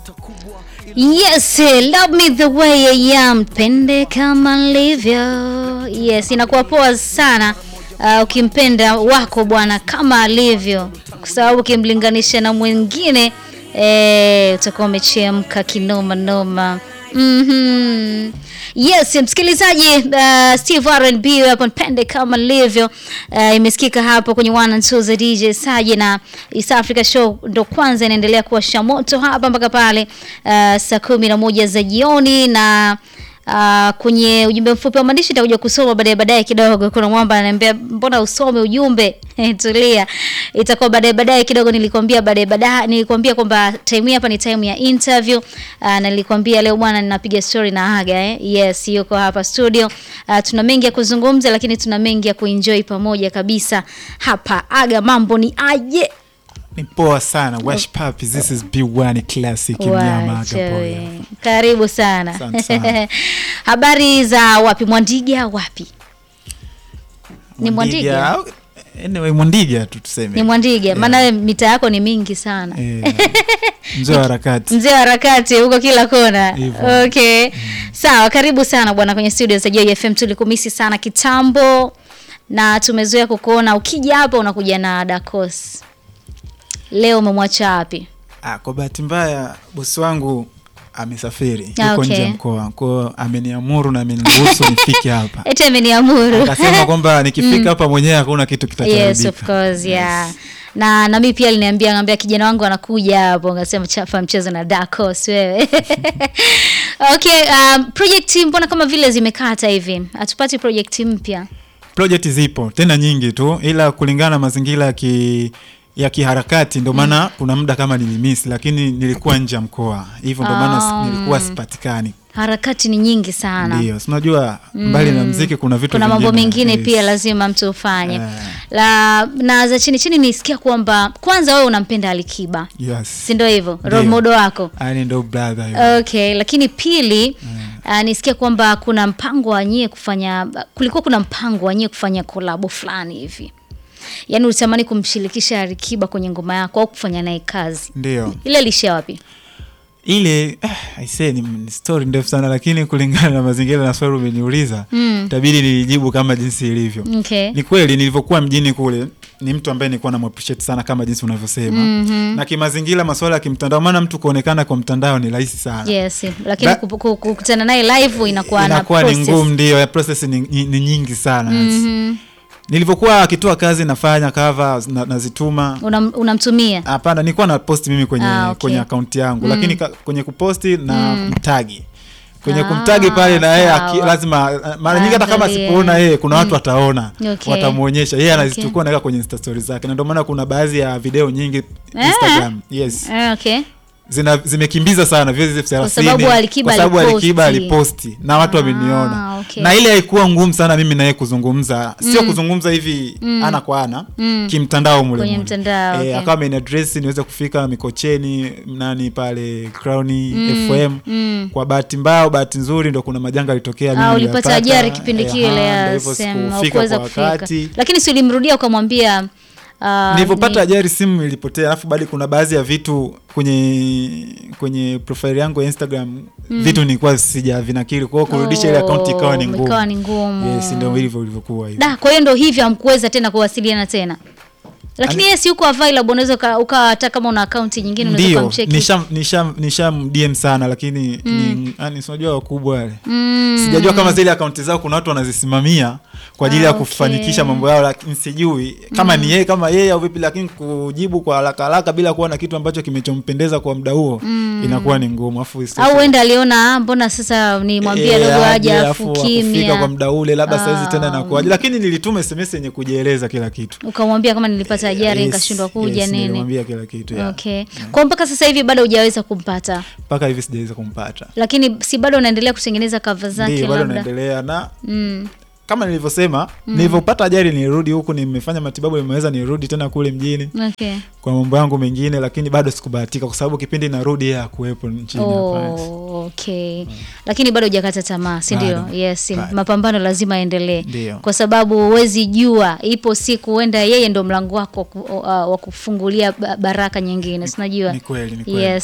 Yes, love me the way I am, pende kama nilivyo. Yes, inakuwa poa sana uh, ukimpenda wako bwana kama alivyo, kwa sababu ukimlinganisha na mwingine eh, utakuwa umechemka kinoma noma. Mhm. Yes, msikilizaji uh, Steve R&B hapo pende kama nilivyo uh, imesikika hapo kwenye one and two za DJ Saje na East Africa Show ndo kwanza inaendelea kuwa shamoto hapa mpaka pale uh, saa kumi na moja za jioni na Uh, kwenye ujumbe mfupi wa maandishi nitakuja kusoma baadaye baadaye kidogo. Kuna mwamba ananiambia mbona usome ujumbe? Tulia, itakuwa baadaye baadaye kidogo. Nilikwambia baadaye baadaye, nilikwambia kwamba time hapa ni time ya interview uh, na nilikwambia leo bwana, ninapiga story na Aga eh? Yes, yuko hapa studio uh, tuna mengi ya kuzungumza, lakini tuna mengi ya kuenjoy pamoja kabisa hapa. Aga, mambo ni aje? Ni poa sana. Wash Papi, this is B1 classic mnyama Wacha Aga boy. we. Karibu sana. Asante sana. Habari za wapi? Mwandiga wapi? Ni Mwandiga? au- Anyway, Mwandiga tu Ni tuseme. Mwandiga, maana wewe mita yako ni mingi sana. Eh, Mzee wa harakati. Mzee wa harakati huko kila kona. Hivyo. Okay. Sawa, karibu sana bwana kwenye studio za Joy FM. Tulikumisi sana kitambo na tumezoea kukuona ukija hapa unakuja na Dakos. Leo umemwacha wapi? Ah, kwa bahati mbaya bosi wangu amesafiri Ah, yuko okay. nje ya mkoa kwao, ameniamuru na ameniruhusu nifike hapa. Eti ameniamuru. Akasema kwamba nikifika hapa mwenyewe hakuna kitu Yes, kitachoharibika. of course, yeah. Na na mimi pia aliniambia ngambia kijana wangu anakuja hapo, ngasema chapa mchezo na Dakos wewe. Okay, um, project mbona kama vile zimekata hivi? Hatupati project mpya. Project zipo tena nyingi tu, ila kulingana na mazingira ya ki ya kiharakati ndio maana kuna muda kama nilimisi, lakini nilikuwa nje ya mkoa, hivyo ndio maana Ah. si- nilikuwa sipatikani. Harakati ni nyingi sana. Ndio, si unajua mbali na mziki kuna vitu Kuna mambo vingine, mengine yes. pia lazima mtu ufanye. Eh. La na za chini chini nisikia kwamba kwanza wewe unampenda Alikiba. Yes. Si ndio hivyo? Role Ndio. model wako. Yaani ndio brother yule. Okay, lakini pili uh, nisikia kwamba kuna mpango wa nyie kufanya kulikuwa kuna mpango wa nyie kufanya kolabo fulani hivi. Yaani ulitamani kumshirikisha Alikiba kwenye ngoma yako au kufanya naye kazi. Ndio. Ile ilishia wapi? Ile ah, I say ni, ni story ndefu sana lakini kulingana na mazingira na swali umeniuliza Mm. itabidi nilijibu kama jinsi ilivyo. Okay. Ni kweli nilivyokuwa mjini kule ni mtu ambaye nilikuwa namappreciate sana kama jinsi unavyosema. Mhm. Na kimazingira masuala ya kimtandao maana mtu kuonekana kwa mtandao ni rahisi sana. Yes, lakini Ba- kupu- ku- kukutana naye live inakuwa na Inakuwa ni process. ngumu ndio, ya process ni, ni, ni nyingi sana. Mhm. Nilivyokuwa akitoa kazi nafanya cover na, nazituma Unam- Unamtumia. Hapana, nilikuwa na post mimi kwenye Ah, okay. kwenye akaunti yangu Mm. lakini ka, kwenye kuposti na mtagi kwenye Ah, kumtagi pale na yeye aki- sawa. lazima mara nyingi hata kama Angalia. sipoona yeye kuna watu wataona Okay. watamuonyesha yeye Okay. anazichukua naweka kwenye insta stories zake na ndio maana kuna baadhi ya video nyingi Ah. Instagram yes Eh, okay. zina zimekimbiza sana views elfu thelathini sababu Alikiba kwa sababu aliposti. Alikiba aliposti na watu Ah, wameniona okay. na ile haikuwa ngumu sana mimi naye kuzungumza sio kuzungumza hivi ana kwa ana Mm. kimtandao mule Kwenye mule. mtandao, okay. eh, akawa ameniadresi niweze kufika Mikocheni nani pale Crown FM Mm. kwa bahati mbaya au bahati nzuri ndo kuna majanga yalitokea mimi Ah, ulipata niliyapata. ajali kipindi Eh, kile aha, ya ndo hivyo sema sikufika haukuweza kwa kufika. wakati Lakini si ulimrudia ukamwambia ah, nilivyopata ni- ajali simu ilipotea, alafu bado kuna baadhi ya vitu kwenye kwenye profile yangu ya Instagram vitu nilikuwa sija vinakili, kwa hiyo kurudisha ile account ikawa ni Oh, ngumu. ikawa ni ngumu. Yes, ndio hivyo ilivyokuwa hivyo. Da, kwa hiyo ndo hivyo hamkuweza tena kuwasiliana tena. Lakini Ani- yeye si yuko available, unaweza uka- uka hata kama una account nyingine unaweza Ndio, kumcheki. nisha nisha nisha DM sana lakini ni yani si unajua wakubwa wale. Mm. Sijajua kama zile akaunti zao kuna watu wanazisimamia kwa ajili Ah, ya okay. kufanikisha mambo yao, lakini sijui kama ni yeye kama yeye au vipi, lakini kujibu kwa haraka haraka bila kuwa na kitu ambacho kimechompendeza kwa muda huo inakuwa ni ngumu. Afu Au wenda aliona ah, mbona sasa nimwambie Eh, dogo aje afu afu akufika kwa kimya. muda ule labda saizi tena Ah. inakuwaje, lakini nilituma SMS yenye kujieleza kila kitu. Ukamwambia kama nilipata ajali Yes, nikashindwa kuja yes, nini. nilimwambia kila kitu ya. Okay. Kwa mpaka sasa hivi bado hujaweza kumpata. mpaka hivi sijaweza kumpata. Lakini si bado unaendelea kutengeneza cover zake Ndio bado labda. naendelea na Mm. kama nilivyosema, nilivyopata ajali nilirudi huku, nimefanya matibabu, nimeweza nirudi tena kule mjini Okay. kwa mambo yangu mengine, lakini bado sikubahatika kwa sababu kipindi narudi yeye hakuwepo nchini hapa. Oh, okay. Lakini bado hujakata tamaa, si ndio? Bado. Yes, Bado. mapambano lazima yaendelee. Ndio. Kwa sababu huwezi jua, ipo siku huenda yeye ndo mlango wako wa ku- uh, wa kufungulia ba- baraka nyingine, si unajua? Ni kweli, ni kweli. Yes.